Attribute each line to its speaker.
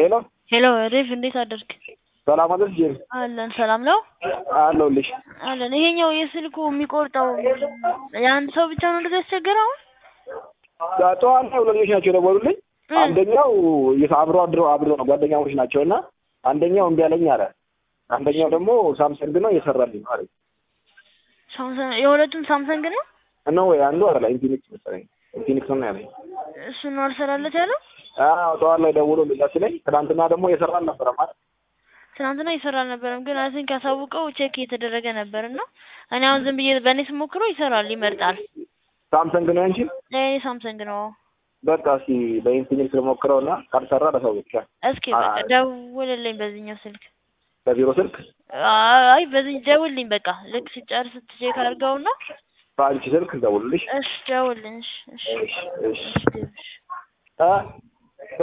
Speaker 1: ሄሎ
Speaker 2: ሄሎ ዴቭ እንዴት አደርክ?
Speaker 1: ሰላም አደርሽ ጄሪ?
Speaker 2: አለን ሰላም ነው
Speaker 1: አለሁልሽ።
Speaker 2: አለን። ይሄኛው የስልኩ የሚቆርጠው የአንድ ሰው ብቻ ነው እንደዚህ ያስቸገረው?
Speaker 1: ጠዋት ላይ ሁለት ልጆች ናቸው የደወሉልኝ።
Speaker 2: እ
Speaker 1: አንደኛው የስ- አብሮ አድሮ አብሮ ነው ጓደኛሞች ናቸው እና አንደኛው እምቢ አለኝ አለ። አንደኛው ደግሞ ሳምሰንግ ነው እየሰራልኝ ነው አለኝ።
Speaker 2: ሳምሰንግ የሁለቱም ሳምሰንግ ነው።
Speaker 1: ነው ወይ አንዱ አለ ኢንፊኒክስ መሰለኝ ኢንፊኒክስ ነው ያለኝ።
Speaker 2: እሱ ነው አልሰራለት ያለው።
Speaker 1: አዎ ጠዋት ላይ ደውሎ እንደዛ ሲለኝ፣ ትናንትና ደግሞ እየሰራ አልነበረም አይደል?
Speaker 2: ትናንትና ይሰራ አልነበረም፣ ግን አይ ቲንክ ያሳውቀው ቼክ እየተደረገ ነበር እና እኔ አሁን ዝም ብዬ በእኔ ስሞክረው ይሰራል፣ ይመርጣል።
Speaker 1: ሳምሰንግ ነው ያንቺ?
Speaker 2: ለእኔ ሳምሰንግ ነው።
Speaker 1: በቃ እስኪ በኢንፊኒክስ ልሞክረው እና ካልሰራ ለሰዎች
Speaker 2: እስኪ በቃ
Speaker 1: አይ።
Speaker 2: ደውልልኝ በዚህኛው ስልክ።
Speaker 1: በቢሮ ስልክ
Speaker 2: አይ በዚህ ደውልልኝ በቃ ልክ ሲጨርስ ቼክ አድርገውና
Speaker 1: በአንቺ ስልክ ደውልልሽ።
Speaker 2: እሺ ደውልልኝ። እሺ እሺ
Speaker 1: እሺ እሺ
Speaker 2: እሺ ዴቭ፣ እሺ
Speaker 1: እ